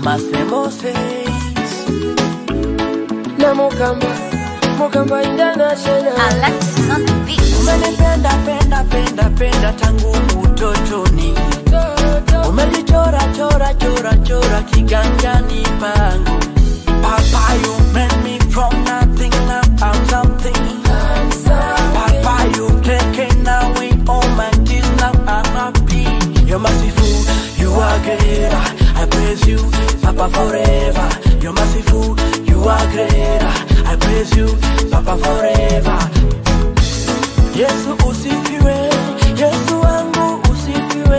Mase Moses na Mukamba, Mukamba International. Alexis on the beat. Umenipenda penda penda penda tangu utotoni Umelichora chora chora chora kiganjani pangu Papa you made me from nothing now I'm something Papa you've taken away all my tears now I'm happy You're merciful, you are great I praise you, Papa forever You're merciful, you are great I praise you, Papa forever Yesu usifiwe, Yesu wangu usifiwe.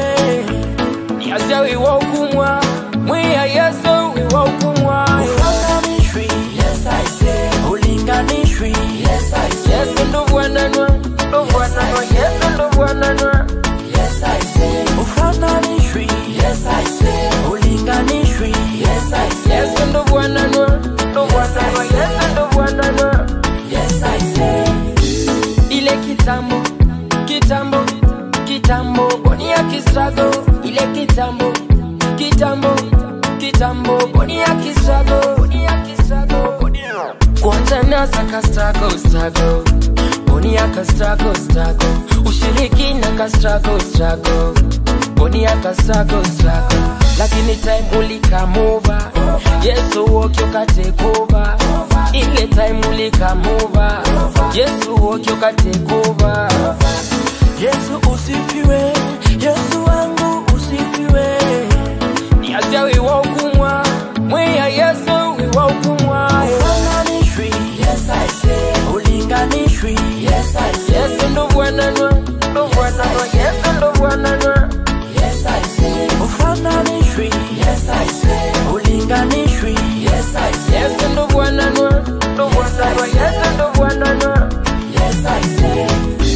Yaza wiwa ukumwa, mwiya Yesu wiwa ukumwa. Ufananishwi, yes I say. Ulinganishwi, yes I say. Yesu ndo bwananwa, ndo bwananwa, Yesu ndo bwananwa. Yes I say. Ufananishwi, yes I say. Ulinganishwi, yes I say. Yesu ndo bwananwa, ndo bwananwa, Yesu ndo bwananwa. Yes I say. Ile kitambo, kitambo, kitambo, boni ya kistrago. Ile kitambo, kitambo, kitambo, boni ya kistrago, boni ya kistrago, boni ya kwanza nasa ka struggle struggle boni ya ka struggle struggle ushiriki na ka struggle struggle boni ya ka struggle struggle lakini time ulikamova yesu wokyo ka take over ile time ulikamova yesu wokyo ka take over Yesu usifiwe, Yesu wangu usifiwe. niacha wiwa ukumwa mwiya yesu wiwa ukumwa Ufananishwi, yes I say. Ulinganishwi, yes I say. yesu ndo bwananwa ndo bwananwa yesu ndo bwananwa Yes, I say. Ufananishwi, yes, I say. Ulinganishwi, yes, I say. yesu ndo bwananwa ndo bwananwa yesu ndo bwananwa Yes, I say.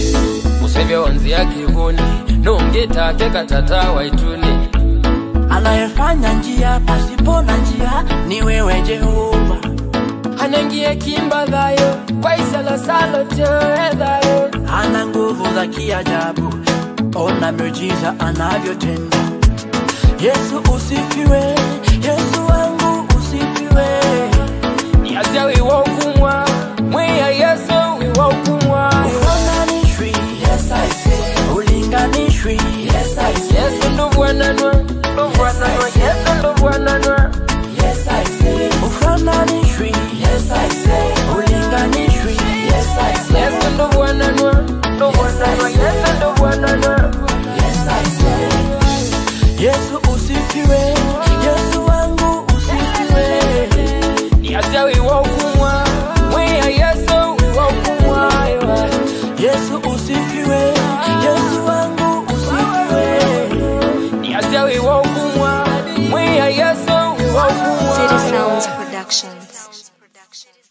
usevyonzia kivuni nungetake katata waituni Anayefanya njia pasipo na njia ni wewe Jehova. anangie kimba dhayo kwaisalosalo teedhayo Ana nguvu za kiajabu, ona miujiza anavyotenda. Yesu usifiwe, Yesu wangu usifiwe. niacha wiwa ukumwa mwiya yesu wiwa ukumwa Ufananishwi, yes, I say. Ulinganishwi, yes, I say. yesu ndo bwananwa ndo bwananwa yesu ndo bwananwa Yes, I say. Ufananishwi, yes, I say. Ulinganishwi, yes, I say. yesu ndo bwananwa ndo bwananwa yesu ndo bwananwa Yes, I say. Yesu usifiwe, Yesu wangu usifiwe. niacha wiwa ukumwa mwiya yesu wiwa ukumwa Yesu usifiwe, Yesu wangu usifiwe. niacha wiwa ukumwa mwiya yesu wiwa ukumwa City Sounds Productions.